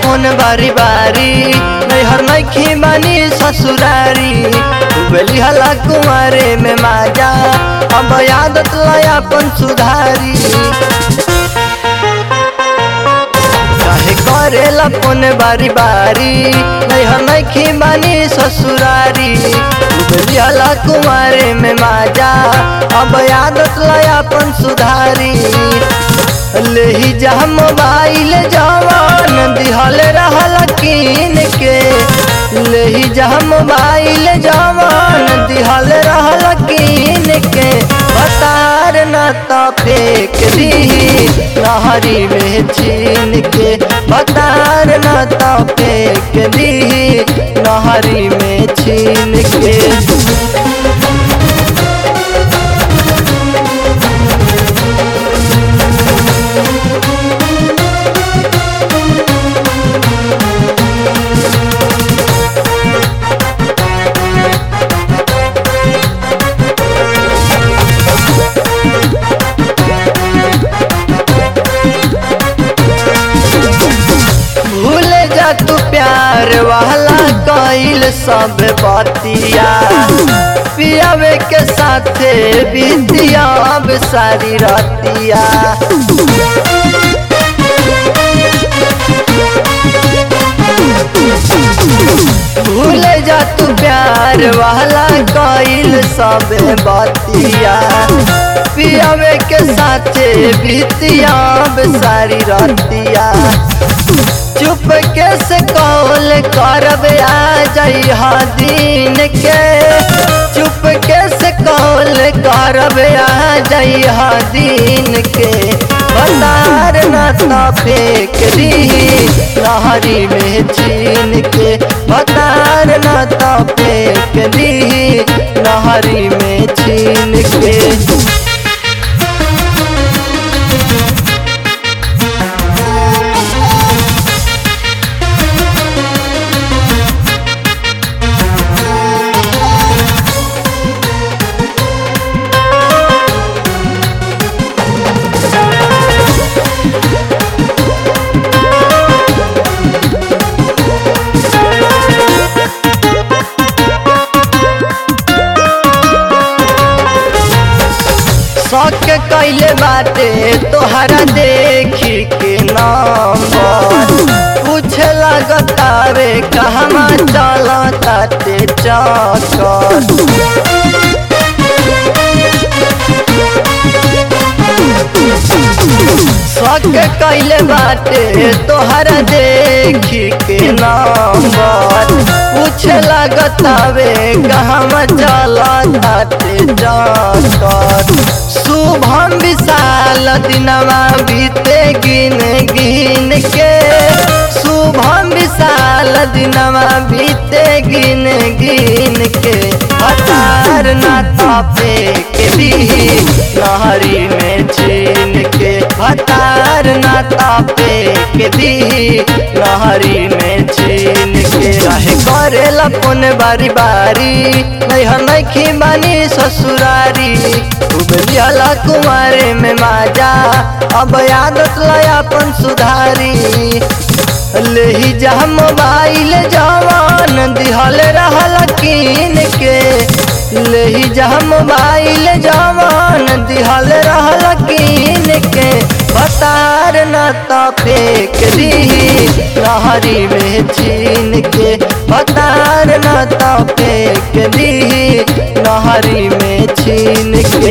phone बारी बारी नैहर नैखी बानी ससुरारी बेली हला कुमारे में माजा अब आदत लया अपन सुधारी काहे करेला फोन बारी बारी नैहर नैखी बानी ससुरारी बेली हला कुमारे में माजा अब आदत लया अपन सुधारी लेही जा मोबाइल जवान दिहल रहल कीन के लेही जा मोबाइल जवान दिहल रहल कीन के बतार न तो फेंक दी नहरी में छीन के बतार न तो फेंक दी नहरी में छीन के भूल जा तू प्यार वाला कइल सब बतिया पियावे के साथे बीतिया अब सारी रतिया भूल जा तू प्यार वाला कइल सब बतिया पियावे के साथे बीतिया अब सारी रतिया चुप कैसे कौल करब आ जाई दिन के चुप कैसे कौल करब आ जाई दिन के बतार न तो फेंक दी नहरी में छीन के बतार न तो फेंक दी नहरी में छीन के शौक कैले बाटे तोहरा देखी के नंबर पूछे लगता रे कहवा चल ताते चक्कर शौक कैले बाटे तोहरा देखी के नंबर पूछे लगता वे कहवा चल ताते चक्कर शुभम विशाल दिनवा बीते गिन गिन के शुभम विशाल दिनवा बीते गिन गिन के हतार न तपे के भी नहरी में छीन के हतार न तपे के भी नहरी में छीन के काहे करेला फोन बारी बारी नैहर नैखी बानी ससुरारी उबलियाला कुमारे में माजा अब आदत लया अपन सुधारी लेही जा मोबाइल जवान दिहल रहल कीन के लेही जा मोबाइल जवान दिहल रहल कीन के बतार न तो फेंक दी नहरी में छीन के बतार न तो फेंक दी नहरी में छीन के